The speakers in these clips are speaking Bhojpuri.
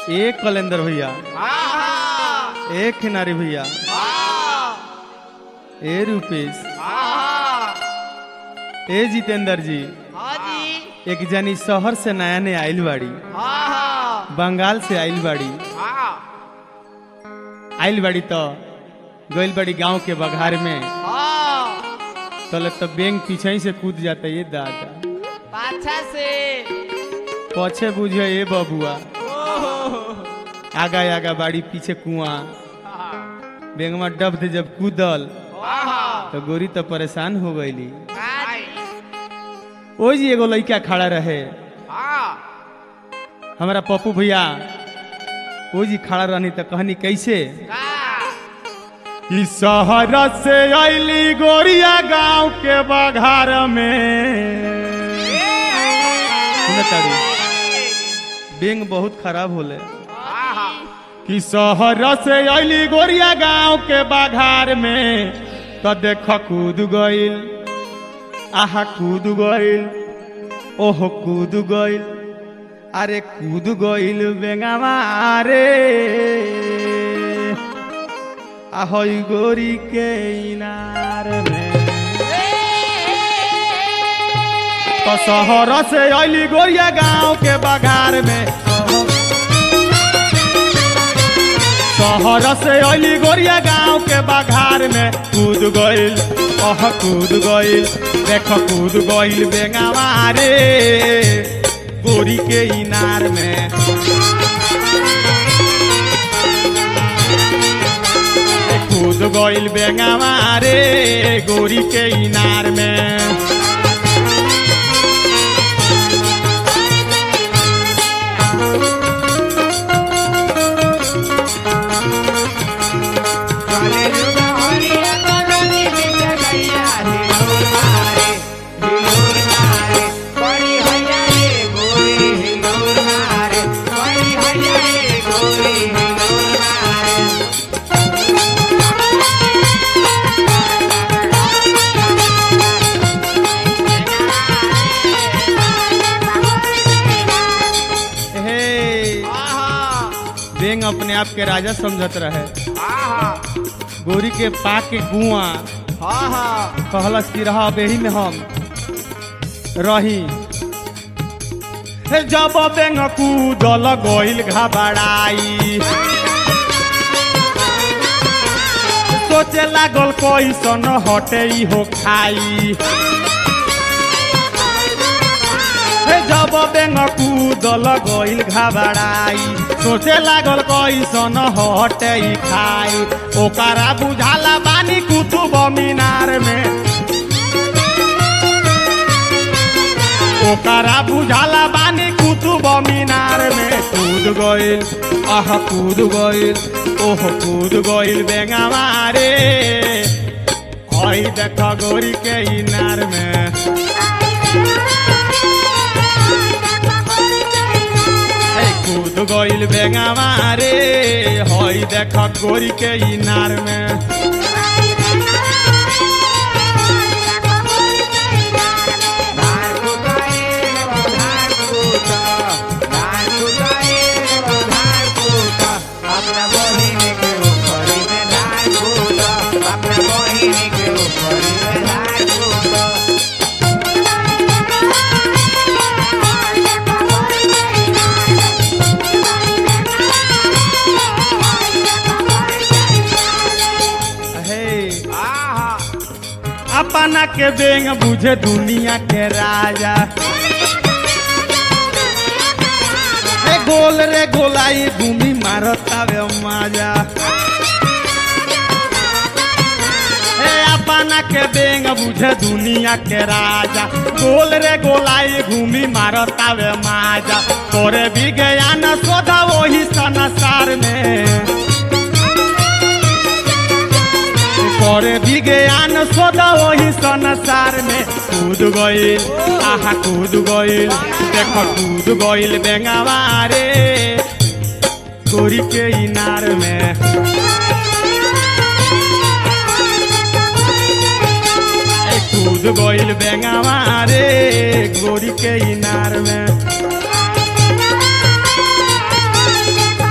एक कलेंदर भैया आहा एक खिनारी भैया आहा ए रूपेश आहा ए जितेंद्र जी हाँ जी एक जनी शहर से नया नया आइल बाड़ी आहा बंगाल से आइल बाड़ी आहा आइल बाड़ी तो गइल बाड़ी गांव के बघार में हाँ तले तो बैंक पीछे ही से कूद जाता ये दादा पाछा से पछे बुझे ये बबुआ ओहो आगा आगा बाड़ी पीछे कुआं आहा बैंक में डब थे जब कूदल आहा तो गोरी तो परेशान हो गईली आई ओ जी एगो लड़का खड़ा रहे हाँ हमारा पप्पू भैया ओ जी खड़ा रहनी तो कहनी कैसे का इस शहर से अली गोरिया गांव के बघार में सुनताड़ी बेंग बहुत खराब होले आहा कि शहर से अली गोरिया गांव के बघार में तो देख कूद गइल आहा कूद गइल ओहो कूद गइल अरे कूद गइल बेंगावा रे ahoy गोरी के इनार में तो शहर से अली गोरिया गांव के बघार में शहर से अली गोरिया गांव के बघार में कूद गइल ओह कूद गइल देख कूद गइल बेंगावा रे गोरी के इनार में कूद गइल बेंगावा रे गोरी के इनार में हे बेंग अपने आप के राजा समझत रहे गोरी के पा के गुआ कहलस कि रहा बेही में हम रही हे जब बेंग कूदल गइल घबराई सोचे लागल कैसन हटे हो खाई हे जब बेंग कूदल गइल घबराई सोचे लागल कैसन हटे खाई ओकरा बुझाला बानी कुतुब मीनार में ओकरा बुझाला बानी कुतुब मीनार में कूद गइल आह कूद गइल ओह कूद गइल बेंगावा रे हई देख गोरी के इनार में ए कूद गइल बेंगावा रे हई देख गोरी के इनार में हे अपना के बेंग बुझे दुनिया के राजा ए गोल रे गोलाई भूमि मारतावे माजा ए अपना के बेंग बुझे दुनिया के राजा गोल रे गोलाई घूमी मारतावे माजा तोरे भी गया न सोधा वही संसार में करे विज्ञान सोदा वही संसार में कूद गइल आहा कूद गइल देख कूद गइल बेंगावा रे गोरी के इनार में ए कूद गइल बेंगावा रे गोरी के इनार में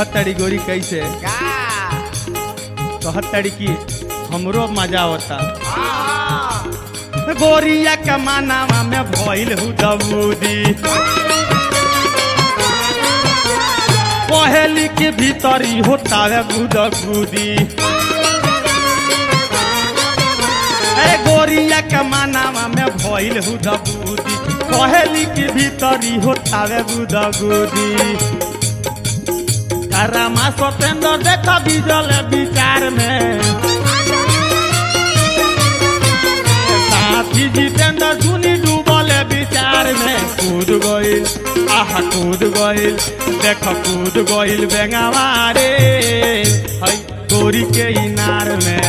कहत तड़ी गोरी कैसे का कहत तड़ी की हमरो मजा होता आहा गोरिया के मानावा में भइल हु दबूदी पहेली के भीतरी होतावे गुदगुदी अरे गोरिया के मानावा में भइल हु दबूदी पहेली के भीतरी होतावे गुदगुदी रामा सतेंद्र देखा बिजल विचार में साथी जितेंद्र सुनी डूबल विचार में कूद गइल आह कूद गइल देख कूद गइल बेंगावा रे हई तोरी के इनार में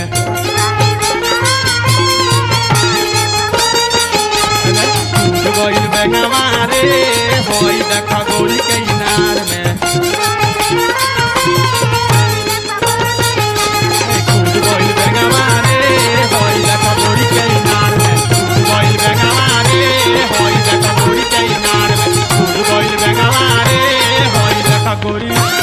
कूद गइल बेंगावा रे हई देख गोरी के इनार में कूद गइल बेंगावा रे हई देख गोरी के इनार में कूद गइल बेंगावा रे हई देख गोरी के इनार में कूद गइल बेंगावा रे हई देख गोरी